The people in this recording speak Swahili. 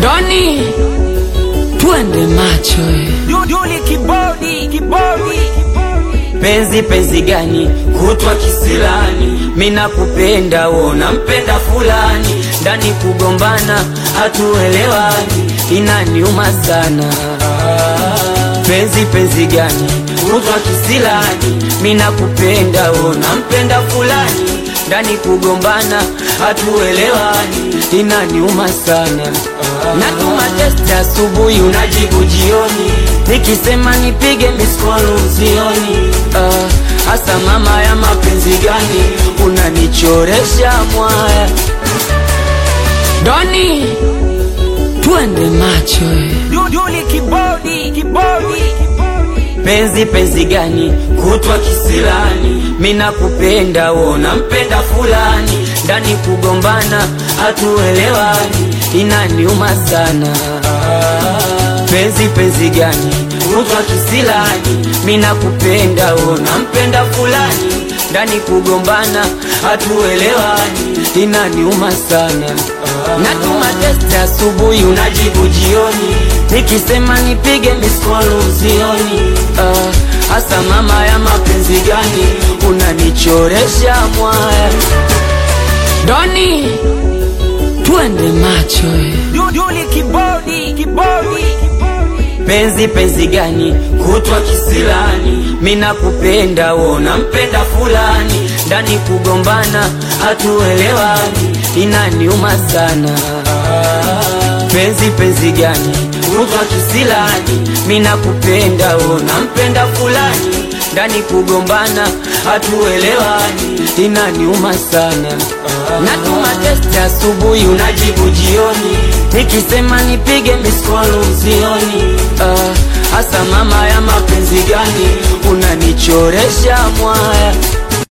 Doni, twende macho eh. Duduli kibodi kibodi penzi penzi gani kutwa kisilani mina kupenda wona mpenda fulani ndani kugombana hatuelewani inaniuma sana penzi penzi gani kutwa kisilani mina kupenda wona mpenda fulani ndani kugombana hatuelewani inaniuma sana natuma testi asubuhi unajibu jioni nikisema nipige miskolu usioni Ah, hasa mama ya mapenzi gani unanichoresha mwaya Doni, twende macho eh. Duduli kibodi kibodi penzi penzi gani kutwa kisilani mina kupenda wona mpenda fulani ndani kugombana hatuelewani inaniuma sana penzi penzi gani kutwa kisilani mina kupenda wona mpenda fulani ndani kugombana hatuelewani inaniuma sana natuma testi asubuhi unajibu jioni nikisema nipige miskolu usioni Ah, hasa mama ya mapenzi gani unanichoresha mwaya Doni, twende macho eh. Duduli kibodi kibodi penzi penzi gani kutwa kisilani mina kupenda wona mpenda fulani ndani kugombana hatuelewani inaniuma sana penzi penzi gani kutwa kisilani mina kupenda wona mpenda fulani ndani kugombana hatuelewani inaniuma sana natuma testi asubuhi unajibu jioni nikisema nipige miskolu usioni Ah, hasa mama ya mapenzi gani unanichoresha mwaya